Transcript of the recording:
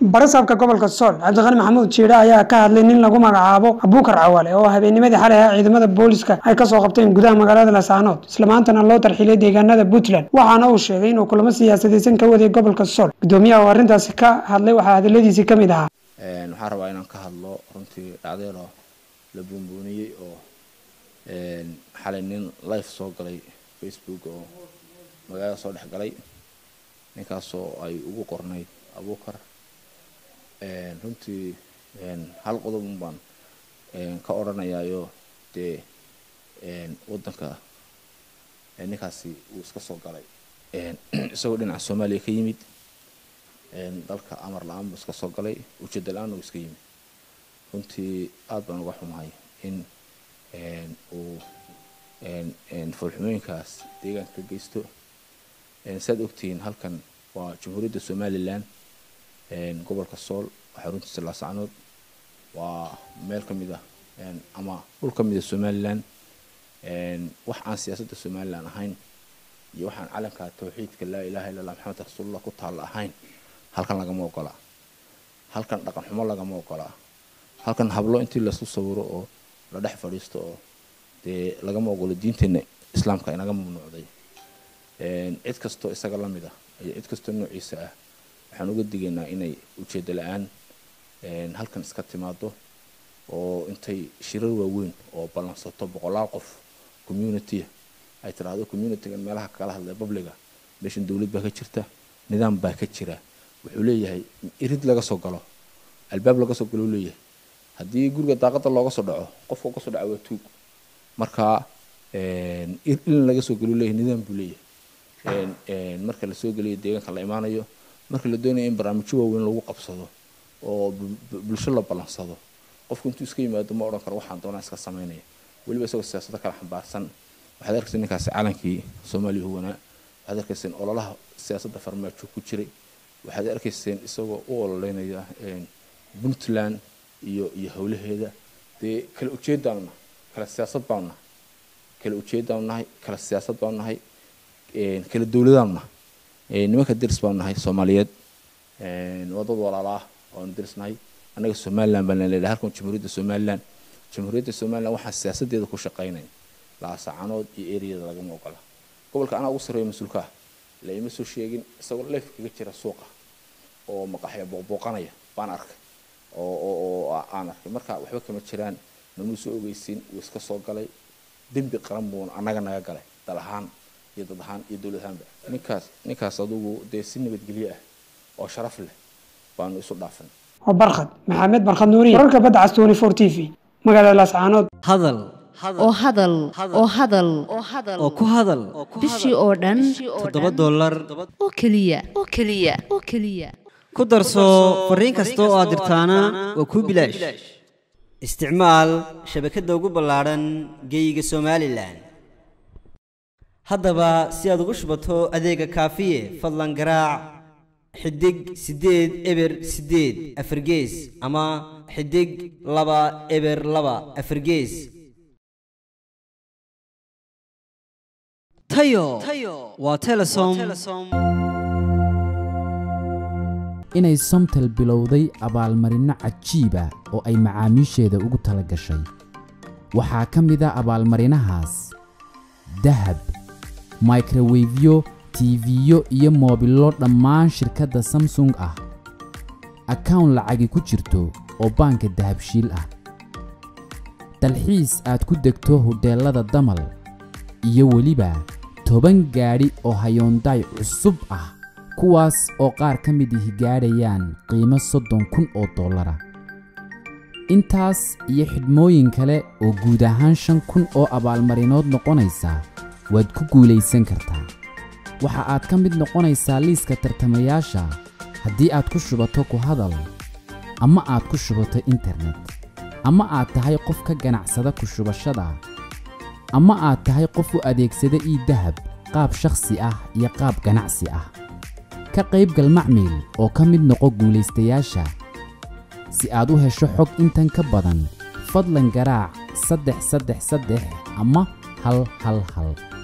barasaabka gobolka sool cabdiqani maxamuud jiidhe ayaa ka hadlay nin lagu magacaabo abuukar cawaale oo habeennimadii xalay ah ciidamada booliska ay kasoo qabteen gudaha magaalada laascaanood islamaantana loo tarxilay deegaanada puntland waxaana uu sheegay inuu kulamo siyaasadaysan ka waday gobolka sool gudoomiyaha oo arrintaasi ka hadlay waxaa hadaladiisii ka mid ahaa waxaan rabaa inaan ka hadlo runtii dhacdeero la buunbuuniyey oo xalay nin life soo galay facebook oo magaalada soo dhex galay ninkaasoo ay ugu qornayd abuukar runtii hal qodobun baan ka odhanayaayo dee waddanka ninkaasi uu iska soo galay isagoo dhinaca soomaaliya ka yimid dalka amar la-aan buu iska soo galay ujeeda la-aan uu iska yimid runtii aada baan uga xumahay in uu foolxumooyinkaas deegaanka ka geysto saad ogtihiin halkan waa jamhuuriyadda somalilan gobolka sool waxaa runtiisa laasacnood waa meel ka mid ah ama dhul ka mid a somalilan wax aan siyaasadda somalilan ahayn iyo waxaan calanka tawxiidka laa ilaha illa allah maxamed rasuulullah ku taalla ahayn halkan lagama ogolaa halkan dhaqan xumo lagama ogolaa halkan hablo intii laisku sawiro oo la dhex fadhiisto oo dee lagama ogolo diinteena islaamka inaga mamnuucday cid kastoo isaga la mid ah iyo cid kastoo noociisa ah waxaan uga digaynaa inay ujeeddo la-aan halkan iska timaado oo intay shirar waaweyn oo ballansato boqolaal qof communitya ay tiraahdo communitygan meelaha kala hadlay babliga meeshan dowlad baa ka jirta nidaam baa ka jira wuxuu leeyahay irid laga soo galo albaab laga soo galo leeyahay haddii guriga daaqada looga soo dhaco qofka kasoo dhaco waa tuug marka in laga soo galo leeyahay nidaam buu leeyahay marka lasoo geliyo deegaanka la imaanayo marka la doonayo in barnaamijyo waaweyn lagu qabsado oo bulsho la ballansado qofku intuu iska yimaado ma odhan karo waxaan doonaa iska samaynaya weliba isagoo siyaasado kala xambaarsan waxaad arkaysa ninkaasi calankii soomaaliya huwanaa waxaad arkayseen ololaha siyaasadda farmaajo ku jiray waxaad arkayseen isagoo u ololeynaya puntland iyo iyo howlaheeda dee kala ujeedaanu nahay kala siyaasad baanu nahay kala ujeedaanu nahay kala siyaasad baanu nahay kala dowladaanu nahay nimanka deris baanu nahay soomaaliyeed waa dad walaala ah waanu derisnahay annaga somalilan baan leedahay halkan jamhuuriyadda somalilan jamhuuriyadda somalilan waxaan siyaasadeeda ku shaqaynaya laasacanood iyo eriyada lagama ogola gobolka anaa ugu sarreeya mas-uulka ah la ima soo sheegin isagoo leef kaga jira suuqa oo maqaxya booqbooqanaya baan arkay oo oo aan arkay marka waxba kama jiraan namuu soo ogeysin wuu iska soo galay dembi qaran buuna annaga naga galay dal ahaan iyo dad ahaan iyo dowlad ahaanba ninkaas ninkaas adugu dee si nabadgelyo ah oo sharaf leh baanu isu dhaafan oo barkhad maxamed barkhad nuuriye wararka badda cas twenty four t v magaalada laascaanood hadal oo hadal oo hadal oo ku hadal bishii oo dhan toddoba dollar oo keliya oo keliya oo keliya ku darso fariin kasta oo aad dirtaana waa kuu bilaash isticmaal shabakadda ugu ballaadhan geeyiga somalilan haddaba si aad ugu shubato adeega kaafiye fadlan garaac xidig siddeed eber siddeed afargees ama xidig laba eber laba afargees tayo waa telesom inay somtel bilowday abaalmarinno cajiiba oo ay macaamiisheeda ugu tala gashay waxaa ka mid a abaalmarinahaas dahab microwefyo tiifiyo iyo moobillo dhammaan shirkadda samsung ah akawn lacagi ku jirto oo baanka dahabshiil ah dalxiis aad ku degto hodheellada damal iyo weliba toban gaadhi oo hayoondaay cusub ah kuwaas oo qaar ka mid ihi gaadhayaan qiimo soddon kun oo dollara intaas iyo xidhmooyin kale oo guud ahaan shan kun oo abaalmarinood noqonaysa waad ku guulaysan kartaa waxa aad ka mid noqonaysaa liiska tartamayaasha haddii aad ku shubato ku hadal ama aad ku shubato internet ama aad tahay qof ka ganacsada ku shubashada ama aad tahay qof u adeegsada ii dahab qaab shakhsi ah iyo qaab ganacsi ah ka qaybgal macmiil oo ka mid noqo guulaystayaasha si aad u hesho xog intan ka badan fadlan garaac saddex saddex saddex ama hal hal hal